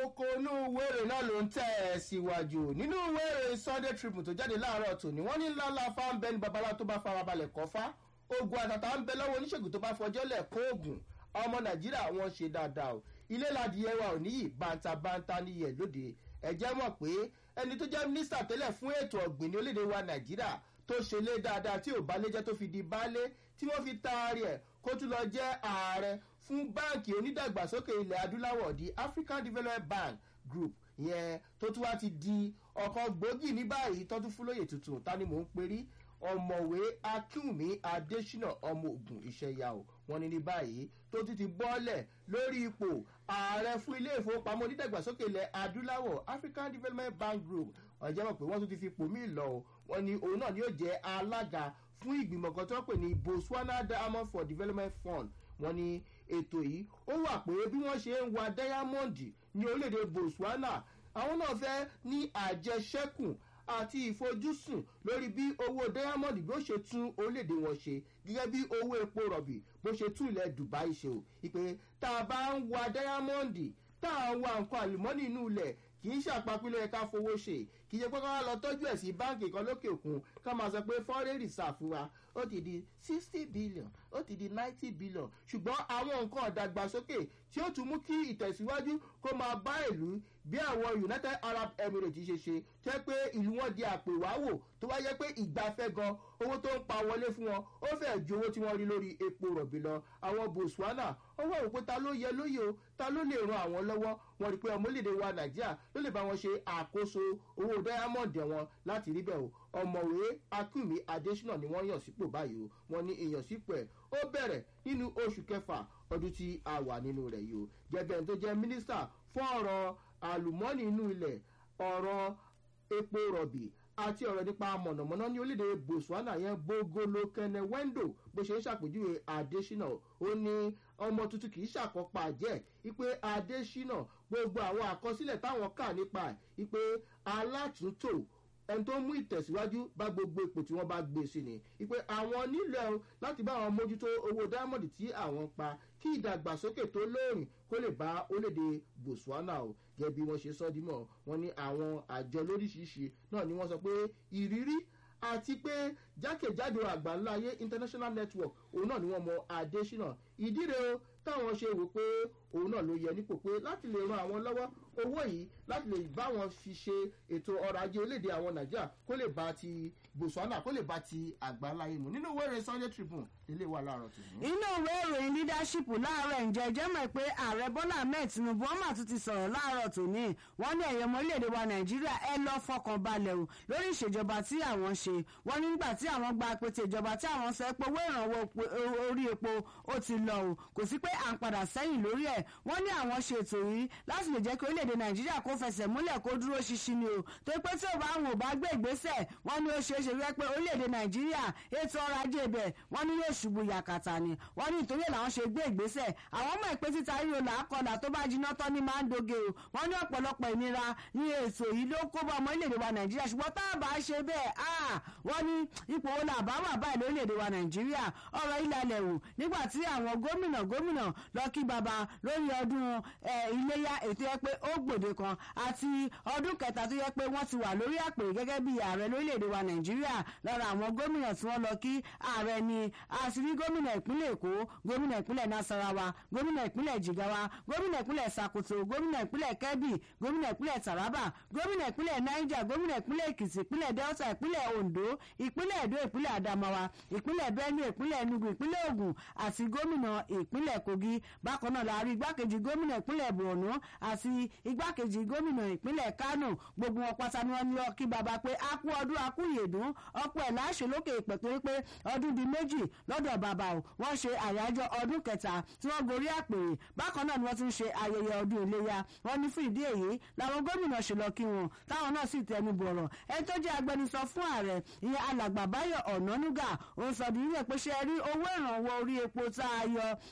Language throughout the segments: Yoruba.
kókó inú wéèrè náà ló ń tẹ̀ ẹ́ síwájú nínú wéèrè sunday tribune tó jáde láàárọ̀ tòní wọ́n ní ńláńlá fáńbẹ́ ní babalá tó bá farabalẹ̀ kọ́fá ogun àtàtà ń bẹ lọ́wọ́ oníṣègùn tó bá fọjọ́ lẹ̀ kó oògùn ọmọ nàìjíríà wọn ṣe dáadáa o ilé ládìyẹ wa ò níyì bántabántá níyẹ lóde ẹ̀jẹ̀ mọ̀ pé ẹni tó jẹ́ mínísítà tẹ́lẹ̀ fún ètò ọ̀gbìn ní orílẹ̀-èdè wa nàìjíríà tó ṣe lé dáadáa tí ò bá lé jẹ́ tó fi di baálé tí wọ́n fi taari ẹ̀ kó tún lọ jẹ́ ààrẹ fún báǹkì onídàgbàsókè ilẹ̀ adúláwọ̀ di african development bank group yẹn tó tún wá ti di ọkọ̀ gbòógì ní báyìí tọ́tún fúlóyè tuntun ta ni mò ń perí ọmọwé akínwùmí adésínà ọmọ ogun ìṣẹyà o wọn ní ní báyìí tó ti ti bọ́ọ̀lẹ̀ lórí ipò ààrẹ fún ilé ìfowópamọ́ onídàgbàsókè ilẹ̀ adúláwọ̀ african development bank group ọ̀jẹ̀ mọ̀ pé wọ́n tún ti fi pò mí lọ o wọn ní òun náà ni yóò jẹ́ alága fún ìgbìmọ̀ kan tó pè ní botswana diamond for development fund wọn ní ètò yìí ó wà pé bí wọ́n ṣe ń wa diamond ní orílẹ̀-èdè botswana àwọn náà fẹ́ ní àjẹsẹ́kùn àti ìfojúsùn lórí bí owó diamond bí ó ṣe tún orílẹ̀-èdè wọn ṣe gẹ́gẹ́ bí owó epo rọ̀bì bó ṣe tún ilẹ̀ dubai ṣe o ìpè tá a bá ń wa diamond tá a ń wa nǹkan àlùmọ́nì inú ilẹ̀ kì í ṣàpapílẹ̀ ẹ̀ka fowó ṣe kì í ṣe pé ká lọ tọ́jú ẹ̀ sí báǹkì kan lókè òkun ká máa sọ pé foreign reserve wa ó ti di sixty billion ó ti di ninety billion ṣùgbọ́n àwọn nǹkan ọ̀dàgbàsókè tí ó tún mú kí ìtẹ̀síwájú kó máa bá ìlú bí àwọn united arab emirates ṣe ṣe tẹ́ pé ìlú wọn di àpèwáwò tó wá yẹ pé ìgbafẹ́ gan owó tó ń pa wọlé fún wọn ó fẹ́ ju owó tí wọ́n rí lórí epo rọ̀bì lọ àwọn botswana ó wà wò pé ta ló yẹ lóye o ta ló lè ran àwọn lọ́wọ́ wọn rí pé ọmọlédè wa nàìjíríà ló lè bá wọn ṣe àkóso owó diamond wọn láti rí bẹ́ẹ̀ o ọmọwé akínmi adésínà ni wọ́n yàn sípò báyìí o wọ́n ní ìyànsípò ẹ̀ ó bẹ̀rẹ̀ nínú oṣù kẹfà ọdún tí a wà nínú rẹ̀ yìí o gẹ́gẹ́ ẹni tó jẹ́ mínísítà fún ọ̀rọ̀ àlùmọ́ọ́nì inú ilẹ̀ ọ̀rọ̀ epo rọ̀bì àti ọ̀rọ̀ nípa mọ̀nàmọ́ná ní orílẹ̀-èdè botswana yẹn bogolo kene wendo bó ṣe ń ṣàpèjúwe adésínà ó ní ọmọ tuntun kì í ṣàkópa jẹ́ ipe adésínà gbogbo àwọn àkọsílẹ̀ táwọn kà nípa ipe alátúntò ẹni tó mú ìtẹ̀síwájú bá gbogbo ipò tí wọ́n bá gbé sí ni ipe àwọn nílẹ̀ láti bá àwọn mójútó owó diamond tí àwọn pa kí ìdàgbàsókè tó lóòrìn kó lè bá orílẹ̀-èdè botswana o gẹ́gẹ́ bí wọ́n ṣe sọ́ dímọ̀ wọ́n ní àwọn àjọ lóríṣiríṣi náà ni wọ́n sọ pé ìrírí àti pé jákèjádò àgbáńláyé international network òun náà ni wọ́n mọ adésínà ìdí rẹ̀ o táwọn ṣe wò pé òun náà ló yẹ nípò pé láti lè ran àwọn lọ́wọ́ owó yìí láti lè bá wọn fi ṣe ètò ọrọ̀ ajé orílẹ̀-èdè àwọn nàìjíríà kó lè bá ti botswana kó lè bá ti àgbáńláyé mu nínú ìwé ìròyìn sunday tribune ilé wa láàárọ̀ tòun. inú ìwé ìròyìn leadership láàárọ̀ ǹjẹ́ jẹ́ mọ̀ pé ààrẹ bọ́lá ahmed tinubu wọ́n mà tún ti sọ̀rọ̀ láàárọ̀ tòní wọ́n ní ẹ̀yẹ ọmọ orílẹ̀-èdè wa nàìjíríà ẹ lọ fọkàn balẹ̀ o lórí ìṣèjọba tí àwọn ṣe wọ́n nígbà tí àwọn gba pété ìjọba tí àwọn sọ pé owó ìrànwọ́ orí epo ó ti lọ o kò sí pé à ń padà sẹ́yìn lórí ẹ̀ wọ́n ní àwọn ṣètò yìí láti lè jẹ́ kí orílẹ̀-èdè nàìjíríà kó fẹsẹ̀ múlẹ̀ kó dúró ṣinṣin ni o tó pé tí ò bá wọn ò bá gbé ìgbésẹ̀ wọ́n ní ó ṣeé ṣe wípé orílẹ̀-èdè nàìjíríà ètò ọrọ̀ ajé ibẹ̀ wọ́n ní yóò ṣubú yakata ni wọ́n ní ìtòrí làwọn ṣe gbé ìgbésẹ̀ àwọn ọmọ ìpè títa ríro làákọ̀dà tó bá jiná tán ní máa ń doge o wọ́n ní ọ̀pọ̀lọpọ̀ ìnira ní ètò yìí ló kó bá ọmọ orílẹ̀-èdè wa nàìjíríà ṣùgbọ́n tá a bá ṣe bẹ́ẹ̀ wọ́n ní ipò wo làbá wà báyìí lórílẹ̀-èdè wa nàìjíríà ọ̀rọ̀ ìlàlẹ̀ wò nígbà tí àwọn gómìnà gómìnà lọ kí baba lórí ọdún iléyà ètò yẹ pé ó gbòde kan àti ọdún kẹta tó yẹ pé wọ́n ti wà lórí àpèrè gẹ́gẹ́ bí ààrẹ lórílẹ̀‐èdè wa nàìjíríà lára àwọn gómìnà tí wọ́n lọ kí ààrẹ ni àṣírí gómìnà ìpínlẹ̀ èkó gómìnà ìpínlẹ̀ nasarawa gómìnà ìpínlẹ̀ jigawa gómìnà ìpínlẹ̀ sakoto gómìnà ìpínlẹ̀ kebbi gómìnà ìpínlẹ̀ taraba gómìnà ìpínlẹ̀ niger gómìnà ìpínlẹ̀ èkìtì ìpínlẹ̀ delta ìpínlẹ̀ ondo ìpínlẹ̀ edo ìpínlẹ̀ adamawa ìpínlẹ̀ benue ìpínlẹ̀ enugu ìpínlẹ̀ ogun àti gómìnà ìpínlẹ̀ kogi bákan náà la rí igbákejì gómìnà ìpínlẹ̀ borno àti igbákejì gómìnà ìpínlẹ̀ kánò gbogbo wọn pátá ni wọn ní kí baba pé a kú ọdún a kú ìyèdún ọpọ ẹ̀ láṣẹ lókè ìpè torí pé ọdún di méjì lọ́dọ̀ bàbá o wọ́n ṣe àyájọ́ ọdún kẹta tí wọ́n gorí àpèrè bákan náà ni wọ́n ti ń ṣe ayẹyẹ ọdún iléyà wọ́n ní fún ìdí èyí làwọn gómìnà ṣe lọ kí wọn táwọn náà sì tẹnu bọ̀rọ̀ ẹni tó jẹ́ agbẹnusọ fún ààrẹ ìyẹn alàgbà báyọ̀ ọ̀nánúgà òun sọ di nílẹ̀ pé ṣe rí owó ìrànwọ́ orí epo tá a yọ gẹ́gẹ́ bó ṣe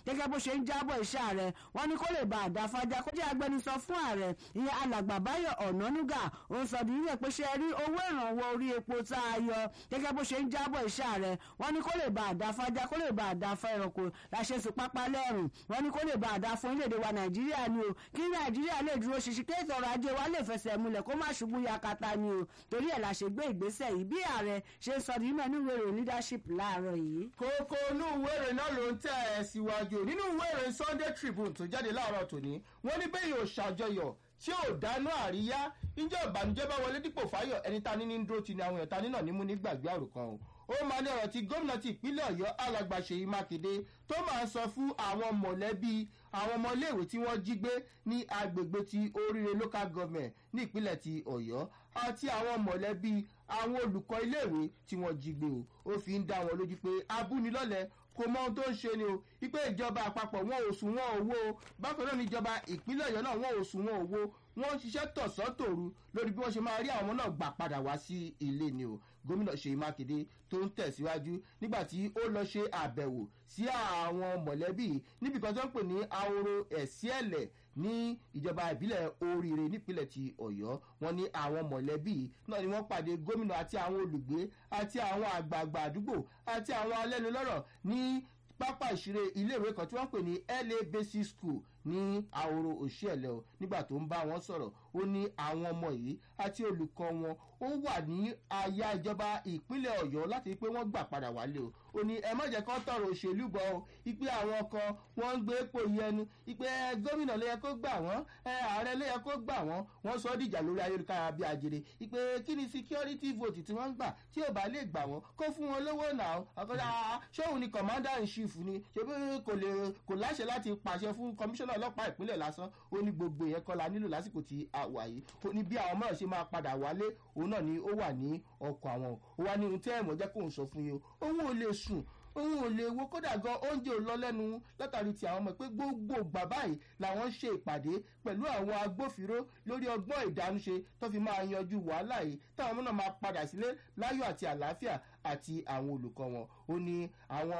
ṣe ń jábọ̀ iṣẹ́ ààrẹ wọ́n ní kó lè bá àdáfájá kó jẹ́ agbẹnusọ fún ààrẹ ìyẹn alàgbà báyọ̀ ọ̀nànúgà ó sọ di nílẹ̀ pé ṣe rí owó ìrànwọ́ orí epo tá a yọ gẹ́gẹ́ bó ṣe ń jábọ̀ iṣẹ́ ààrẹ wọ́n ní kó lè bá àdáfájá kó lè bá àdáfá ẹranko láṣẹ sí pápá lẹ́rùn wọ́n ní kó lè bá àdá fún orílẹ̀-èdè wa nàìjíríà ni o kí nàìjíríà lè dúró ṣinṣin kí ètò ọrọ̀ ajé wa lè fẹsẹ̀ múlẹ̀ kó má ṣubú yakata ni o torí ẹ̀ la ṣe gbé ìgbésẹ̀ yìí bí ààrẹ ṣe sọ di nínú ìwé ìròyìn leadership láàárọ̀ yìí. kókó inú ìwé ìròyìn náà ló ń tẹ̀ ẹ́ síwájú nínú ìwé ìròyìn sunday tribune tó jáde láàárọ̀ tòní wọ́n ní bẹ́ẹ̀ yóò ṣàjọyọ̀ tí ò dáná àríyá ìjọ ìbànújẹ́ bá wọlé dípò fáyọ̀ ẹni ta ní ní dúró ti ní àwọn èèyàn ta ní náà ní mú ní gbàgbé àròkàn o ó máa ní ọ̀rọ̀ tí gómìnà ti ìpínlẹ̀ ọ̀yọ́ alàgbà ṣèyí mákindé tó máa ń sọ fún àwọn mọ̀lẹ́bí àwọn ọmọ iléèwé tí wọ́n jí gbé ní agbègbè ti oríire local government ní ìpínlẹ̀ ti ọ̀yọ́ àti àwọn mọ̀lẹ́bí àwọn olùkọ́ iléèwé tí wọ́n jí gbé o ó fi ń dá wọn lójú pé abúnilọ́lẹ̀ kò mọ ohun tó ń ṣe ni o wípé ìjọba àpapọ̀ wọn ò sùn wọn owó o bákan náà ni ìjọba ìpínlẹ̀ ọ̀yọ́ náà wọn ò sùn wọn owó wọn ń ṣiṣẹ́ tọ̀sán tòru lórí bí wọ́n ṣe máa rí àwọn ọmọ náà gbà padà wá sí ilé ni o gómìnà ṣèyí mákindé tó ń tẹ̀síwájú nígbà tí ó lọ ṣe àbẹ̀wò sí àwọn mọ̀lẹ́bí níbi kan tó ń pè ní ahoro ẹ̀síẹ̀lẹ̀ ní ìjọba ìbílẹ̀ oríire nípínlẹ̀ ti ọ̀yọ́ wọn ní àwọn mọ̀lẹ́bí náà ni wọ́n pàdé gómìnà àti àwọn olùgbé àti àwọn àgbààgbà àdúgbò àti àwọn alẹ́nulọ́rọ̀ ní pápá ìṣeré iléèwé kan tí wọ́n pè ní la basic school ní àwòrò òṣìẹ̀lẹ̀ o nígbà tó ń bá wọn sọ̀rọ̀ ó ní àwọn ọmọ yìí àti olùkọ́ wọn ó wà ní aya ìjọba ìpínlẹ̀ ọ̀yọ́ láti pé wọ́n gbà padà wálé o ó ní ẹ má jẹ́ kán tọrọ òṣèlú bọ̀ o ipe àwọn kan wọ́n ń gbé epo yẹnu ipe gómìnà ló yẹ kó gbà wọ́n ààrẹ ló yẹ kó gbà wọ́n wọ́n sọ dìjà lórí ayélujára bí ajere ipe kí ni security vote tí wọ́n ń gbà tí ò bá lè gbà wọ́n kó fún wọn lówó náà ọkọ̀dá ṣóun ni commander in chief ni ṣebí kò lè kò láṣẹ láti pàṣẹ fún commissioner ọlọ́pàá ìpínlẹ̀ lásán ó ní gbogbo yẹn kọ́ la nílò lásìkò tí a wà yìí ó ní bí àwọn mìíràn ṣe máa padà wálé òun náà ni ó wà ní ọkọ̀ àwọn ó wá ní ohun tí ẹ̀mọ́ jẹ́ kóun sọ fún yín o òun ò lè sùn òun ò lè wo kódà gan oúnjẹ ò lọ lẹ́nu látàrí ti àwọn ọmọ pé gbogbo ìgbà báyìí làwọn ń ṣe ìpàdé pẹ̀lú àwọn agbófinró lórí ọgbọ́n ìdánúṣe tó fi máa yanjú wàhálà yìí táwọn ọmọ náà máa padà sílé láyọ̀ àti àlàáfíà àti àwọn olùkọ́ wọn ó ní àwọn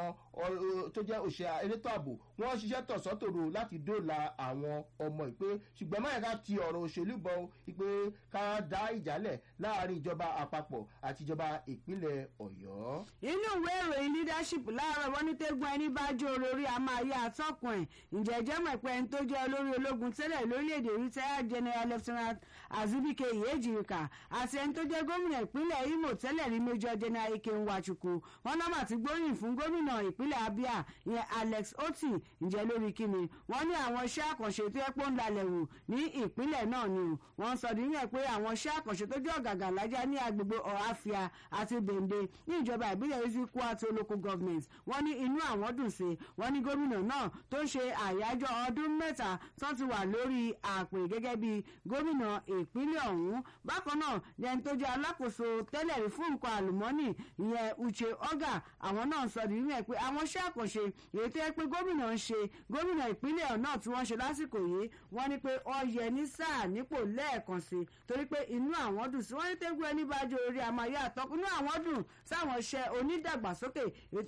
tó jẹ́ òṣè elétò ààbò wọ́n ṣiṣẹ́ tọ̀sán-tòru láti dóòlà àwọn ọmọ ìpè ṣùgbọ́n máyà ká ti ọ̀rọ̀ òṣèlú bọ̀ ìpè ká dá ìjálẹ̀ láàrin ìjọba àpapọ̀ àti ìjọba ìpínlẹ̀ ọ̀yọ́. inú ìwé ìròyìn leadership láàárọ̀ wọn ní tẹ́gbọ́n ẹni bá jó olórí a máa yá àtọ́kùn ẹ̀ ǹjẹ́ jẹ́ mọ̀ pé ẹni tó jẹ́ olórí ológun tẹ́lẹ̀ lórílẹ̀‐èdè retired general lieutenant azubike yejirika àti ẹni tó jẹ́ gómìnà ìpínlẹ̀ imo tẹ́lẹ̀ rí major general ike nwachukwu wọn náà mà ti gbóyìn fún gómìnà ìpínlẹ̀ abia ìyẹn alex oti ǹjẹ́ lórí kíni wọ́n ní àwọn iṣẹ́ àkànṣe tó yẹ pé ó ń lalẹ̀ wò ní ìpínlẹ̀ náà ni o wọ́n sọ níyẹn pé àwọn iṣẹ́ àkànṣe tó jẹ́ ọ̀gàgà lájà ní agbègbè ọ̀háfíà àti bèǹde ní ìjọba ìbílẹ̀ ezekwu àti olóko government wọ́n ní inú àwọn dùn sí wọ́n ní gómìnà náà tó ń ṣe àyájọ́ ọdún mẹ́ta tó ti wà lórí àpè gẹ́gẹ́ bí gómìnà ìpínlẹ̀ ọ̀hún bákan náà lẹ́ni tó jẹ́ alákòóso tẹ́lẹ̀ rí fún nǹkan àlùmọ́nì ìyẹn uche oga àwọn náà sọ nínú ẹ̀ pé àwọn iṣẹ́ àkànṣe èyí tó yẹ pé gómìnà ń ṣe gómìnà ìpínlẹ̀ náà tí wọ́n ṣe lásìkò yìí wọ́n ní pé ó yẹ ní sáà nípò lẹ́ẹ̀kan sí torí pé inú àwọn dùn sí wọ́n ní tẹ́gbẹ́ ẹni bá jó orí àmàyà àtọ́kùn inú àwọn dùn sáwọn iṣẹ́ onídàgbàsókè